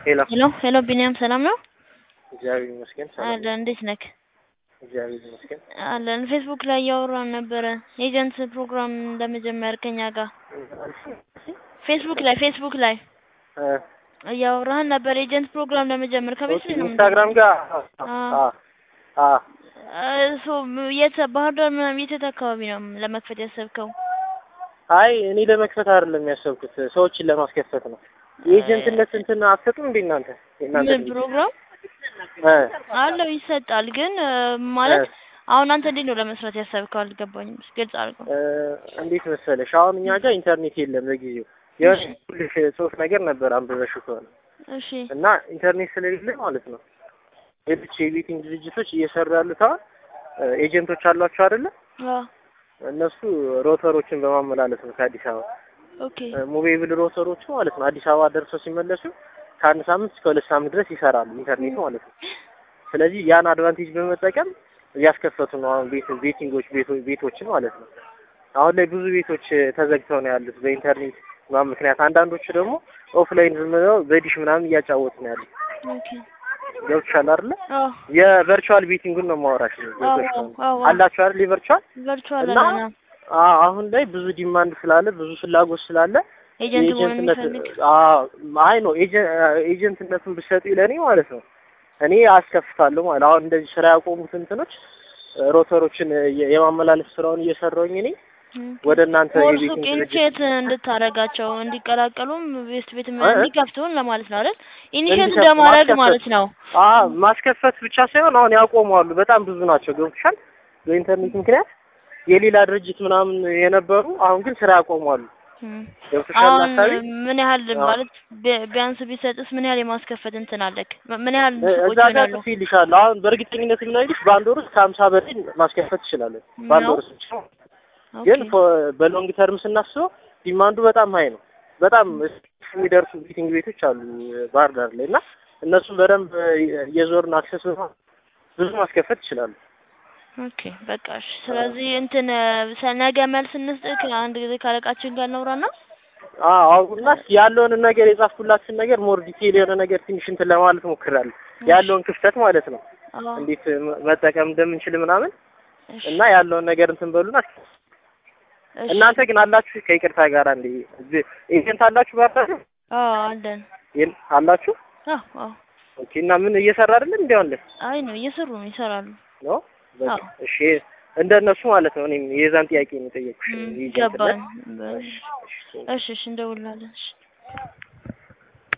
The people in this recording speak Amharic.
ሄሎ ሄሎ ሄሎ ቢኒያም ሰላም ነው? እግዚአብሔር ይመስገን ሰላም አለ ነው። እንዴት ነክ? እግዚአብሔር ይመስገን። አለን ፌስቡክ ላይ እያወራን ነበረ ኤጀንት ፕሮግራም ለመጀመር ከኛ ጋር ፌስቡክ ላይ ፌስቡክ ላይ እ እያወራህን ነበር ኤጀንት ፕሮግራም ለመጀመር ከቤት ኦኬ፣ ነው ኢንስታግራም ጋር አ አ እሱ የት ባህር ዳር ምናምን የት አካባቢ ነው ለመክፈት ያሰብከው? አይ እኔ ለመክፈት አይደለም ያሰብኩት ሰዎችን ለማስከፈት ነው። የኤጀንትነት እንትን አትሰጡም እንዴ እናንተ? የእናንተ ምን ፕሮግራም እ አለው ይሰጣል። ግን እ ማለት አሁን አንተ እንዴት ነው ለመስራት ያሰብከው? አልገባኝም። ግልጽ አድርገው። እ እንዴት መሰለሽ አሁን እኛ ጋር ኢንተርኔት የለም ለጊዜው። የሆነ ሁልሽ ጽሁፍ ነገር ነበር አንብበሽው ከሆነ እሺ እና ኢንተርኔት ስለሌለ ማለት ነው ሌሎች የቤቲንግ ድርጅቶች እየሰሩ ያሉት አሁን እ ኤጀንቶች አሏቸው አይደለ? አዎ እነሱ ሮተሮችን በማመላለስ ነው ከአዲስ አበባ ኦኬ ሙቬብል ሮተሮቹ ማለት ነው አዲስ አበባ ደርሰው ሲመለሱ ከአንድ ሳምንት እስከ ሁለት ሳምንት ድረስ ይሰራሉ ኢንተርኔቱ ማለት ነው። ስለዚህ ያን አድቫንቴጅ በመጠቀም እያስከፈቱ ነው አሁን ቤት ቤቲንጎች ቤቶ- ቤቶችን ማለት ነው። አሁን ላይ ብዙ ቤቶች ተዘግተው ነው ያሉት በኢንተርኔት ምናምን ምክንያት። አንዳንዶቹ ደግሞ ኦፍላይን ዝም ብለው በዲሽ ምናምን እያጫወቱ ነው ያሉት። ኦኬ ገብቶሻል አይደለ? አዎ የቨርቹዋል ቤቲንጉን ነው ማወራሽ ነው። ገብቶሽ አዎ ነው አዎ አላችሁ አይደል? የቨርቹዋል ቨርቹዋል እና አለና አዎ አሁን ላይ ብዙ ዲማንድ ስላለ ብዙ ፍላጎት ስላለ ኤጀንት መሆን የኤጀንትነት የሚፈልግ አዎ አይ ነው ኤጀንትነቱን ብትሰጡ ለኔ ማለት ነው እኔ አስከፍታለሁ ማለት አሁን እንደዚህ ስራ ያቆሙት እንትኖች ሮተሮችን የ- የማመላለስ ስራውን እየሰራሁኝ እኔ እም። ወደ እናንተ ኮርሱ የቤቲንግ ድርጅት ኢኒሼት እንድታረጋቸው እንዲቀላቀሉም ቤስት ቤት እ? እንዲከፍቱን ለማለት ነው አይደል? ኢኒሼት እንዲከፍቱ እንደማድረግ ማስከፈት። ማለት ነው። አዎ ማስከፈት ብቻ ሳይሆን አሁን ያቆማሉ በጣም ብዙ ናቸው ገብቶሻል በኢንተርኔት ምክንያት የሌላ ድርጅት ምናምን የነበሩ አሁን ግን ስራ ያቆማሉ እም። ገብቶሻል አሁን ሀሳቤ ምን ያህል አዎ። ማለት ቢ- ቢያንስ ቢሰጥስ ምን ያህል የማስከፈት እንትን አለክ? ም- ምን ያህል እ- ሱቆች እዛ ጋር ይሆናሉ? ጽፌልሻለሁ አሁን በእርግጠኝነት የምነግርሽ በአንድ ወር ውስጥ ከሀምሳ በላይ ማስከፈት ትችላለን በአንድ ነው? ወር ውስጥ ብቻ ግን ኦኬ ፎ- በሎንግ ተርም ስናስበው ዲማንዱ በጣም ሀይ ነው። በጣም የሚደርሱ ቢቲንግ ቤቶች አሉ ባህር ዳር ላይ እና እነሱም በደንብ የዞርን አክሰስ በማ- ብዙ ማስከፈት ይችላሉ። ኦኬ በቃ እሺ። ስለዚህ እንትን ሰ- ነገ መልስ እንስጥክ አንድ ጊዜ ካለቃችን ጋር እናውራና አዎ እና እስኪ ያለውን ነገር የጻፍኩላችን ነገር ሞር ዲቴል የሆነ ነገር ትንሽ እንትን ለማለት ሞክራለሁ። ያለውን ክፍተት ማለት ነው አዎ እንዴት መ- መጠቀም እንደምንችል ምናምን እሺ እና ያለውን ነገር እንትን በሉና እስኪ እሺ። እናንተ ግን አላችሁ ከይቅርታ ጋር እንዴ ኤጀንት አላችሁ ባህር ዳር ላይ? አዎ አለን። የል- አላችሁ? አዎ አዎ ኦኬ እና ምን እየሰራ አይደለም እንዴ አሁን ላይ? አይ ነው እየሰሩ ነው ይሰራሉ። ነው በቃ አዎ እሺ እንደነሱ ማለት ነው እኔም የዛን ጥያቄ ነው የጠየኩሽ እም፣ ኤጀንትነት ገባን። እሺ እሺ እሺ እሺ እንደውላለን። እሺ